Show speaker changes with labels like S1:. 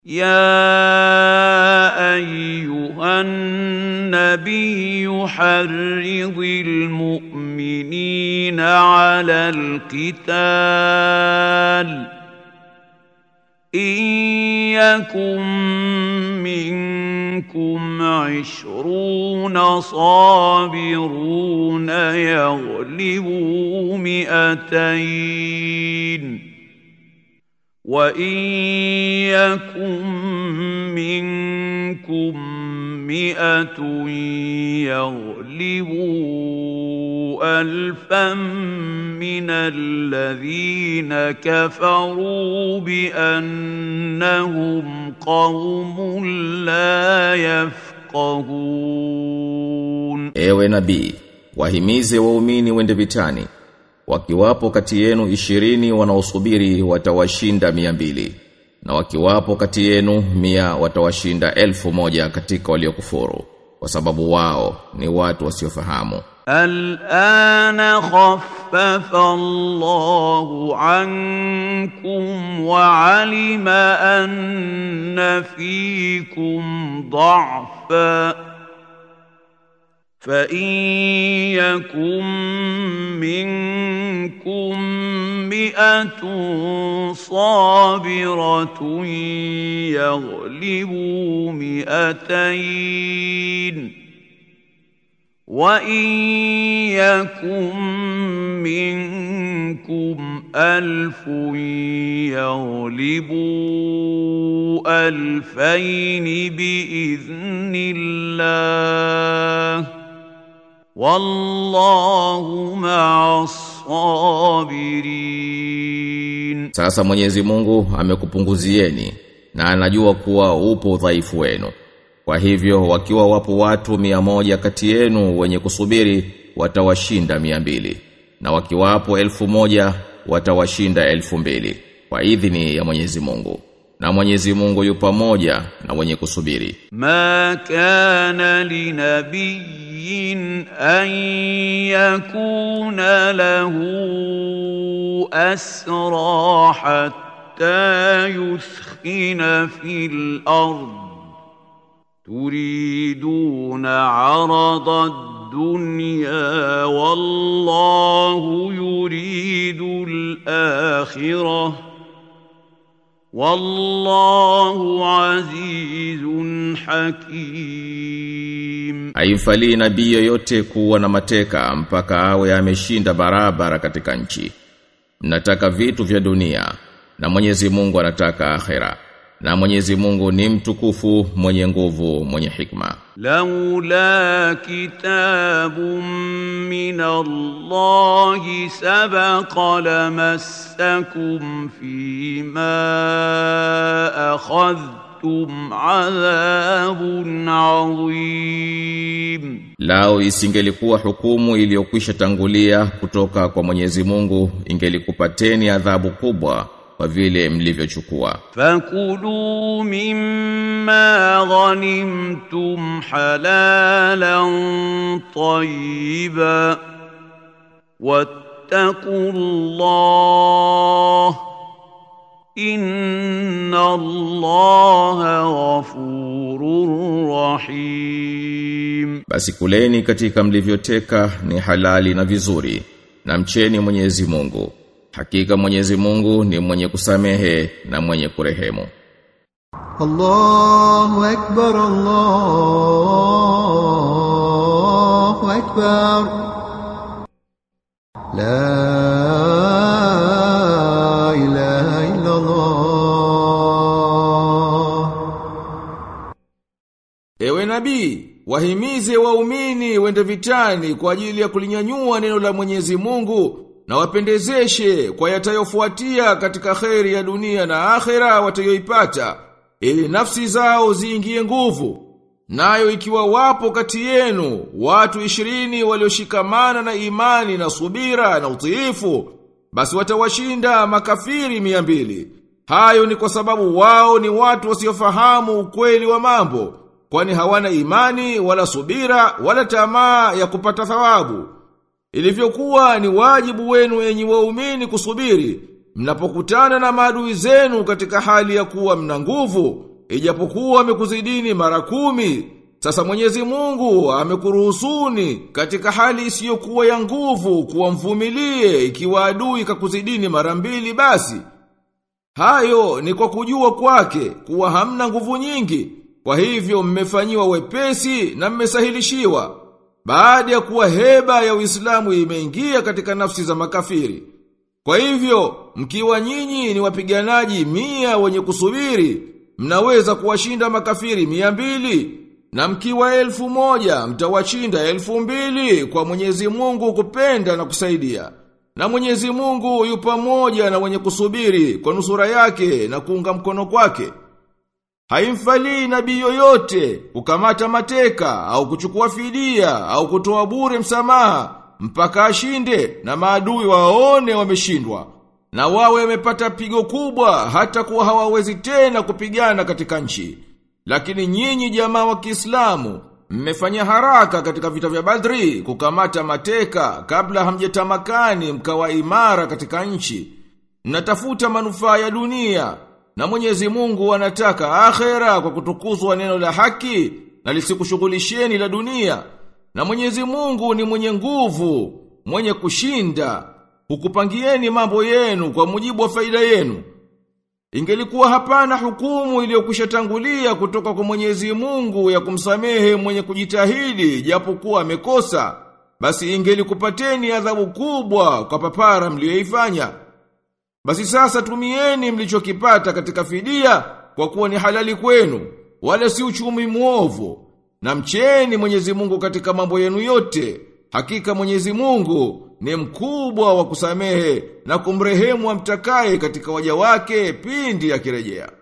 S1: يا ايها النبي حرض المؤمنين على القتال ان يكن منكم عشرون صابرون يغلبوا مئتين وان يكن منكم مئه يغلبوا الفا من الذين كفروا بانهم قوم لا يفقهون
S2: Ewe nabii, wahimize waumini wende vitani. Wakiwapo kati yenu ishirini wanaosubiri watawashinda mia mbili. Na wakiwapo kati yenu mia watawashinda elfu moja katika waliokufuru. Kwa sababu wao ni watu wasiofahamu.
S1: الآن خفف الله عنكم وعلم أن فيكم ضعفا فإن يكن منكم مئة صابرة يغلبوا مئتين وان يكن منكم الف يغلبوا الفين باذن الله والله مع الصابرين
S2: Sasa Mwenyezi Mungu amekupunguzieni na anajua kuwa upo udhaifu wenu. Kwa hivyo wakiwa wapo watu mia moja kati yenu wenye kusubiri watawashinda mia mbili na wakiwapo elfu moja watawashinda elfu mbili kwa idhini ya Mwenyezi Mungu. Na Mwenyezi Mungu yu pamoja na wenye kusubiri.
S1: ما كان لنبي ان يكون له اسرى حتى يثخن في الارض تريدون عرض الدنيا والله يريد الاخره والله عزيز حكيم
S2: Haimfalii nabii yoyote kuwa na mateka mpaka awe ameshinda barabara katika nchi. Mnataka vitu vya dunia na Mwenyezi Mungu anataka akhera. Na Mwenyezi Mungu ni mtukufu, mwenye nguvu, mwenye hikma.
S1: لولا كتاب من الله سبق لمسكم فيما اخذتم عذاب عظيم
S2: Lao isingelikuwa hukumu iliyokwisha tangulia kutoka kwa Mwenyezi Mungu ingelikupateni adhabu kubwa kwa vile mlivyochukua.
S1: فكلوا مما غنمتم حلالا طيبا واتقوا الله ان الله غفور رحيم
S2: Basi kuleni katika mlivyoteka ni halali na vizuri na mcheni Mwenyezi Mungu. Hakika Mwenyezi Mungu ni mwenye kusamehe na mwenye kurehemu.
S3: الله أكبر الله أكبر لا إله إلا الله
S4: Ewe nabii, wahimize waumini wende vitani kwa ajili ya kulinyanyua neno la Mwenyezi Mungu na wapendezeshe kwa yatayofuatia katika kheri ya dunia na akhera watayoipata ili nafsi zao ziingie nguvu. Nayo ikiwa wapo kati yenu watu ishirini walioshikamana na imani na subira na utiifu, basi watawashinda makafiri mia mbili. Hayo ni kwa sababu wao ni watu wasiofahamu ukweli wa mambo, kwani hawana imani wala subira wala tamaa ya kupata thawabu. Ilivyokuwa ni wajibu wenu enyi waumini kusubiri, mnapokutana na maadui zenu katika hali ya kuwa mna nguvu, ijapokuwa amekuzidini mara kumi, sasa Mwenyezi Mungu amekuruhusuni katika hali isiyokuwa ya nguvu kuwa mvumilie ikiwa adui kakuzidini mara mbili basi. Hayo ni kwa kujua kwake kuwa hamna nguvu nyingi, kwa hivyo mmefanyiwa wepesi na mmesahilishiwa. Baada ya kuwa heba ya Uislamu imeingia katika nafsi za makafiri. Kwa hivyo, mkiwa nyinyi ni wapiganaji mia wenye kusubiri, mnaweza kuwashinda makafiri mia mbili, na mkiwa elfu moja, mtawashinda elfu mbili kwa mwenyezi mungu kupenda na kusaidia. Na mwenyezi mungu yu pamoja na wenye kusubiri kwa nusura yake na kuunga mkono kwake. Haimfalii nabii yoyote kukamata mateka au kuchukua fidia au kutoa bure msamaha mpaka ashinde na maadui waone wameshindwa na wawe wamepata pigo kubwa hata kuwa hawawezi tena kupigana katika nchi. Lakini nyinyi jamaa wa Kiislamu mmefanya haraka katika vita vya Badri kukamata mateka kabla hamjatamakani mkawa imara katika nchi. Mnatafuta manufaa ya dunia na Mwenyezi Mungu anataka akhera kwa kutukuzwa neno la haki na lisikushughulisheni la dunia. Na Mwenyezi Mungu ni mwenye nguvu, mwenye kushinda, hukupangieni mambo yenu kwa mujibu wa faida yenu. Ingelikuwa hapana hukumu iliyokwisha tangulia kutoka kwa Mwenyezi Mungu ya kumsamehe mwenye kujitahidi japokuwa amekosa, basi ingelikupateni adhabu kubwa kwa papara mliyoifanya. Basi sasa tumieni mlichokipata katika fidia kwa kuwa ni halali kwenu, wala si uchumi muovu. Na mcheni Mwenyezi Mungu katika mambo yenu yote. Hakika Mwenyezi Mungu ni mkubwa wa kusamehe na kumrehemu amtakaye katika waja wake pindi akirejea.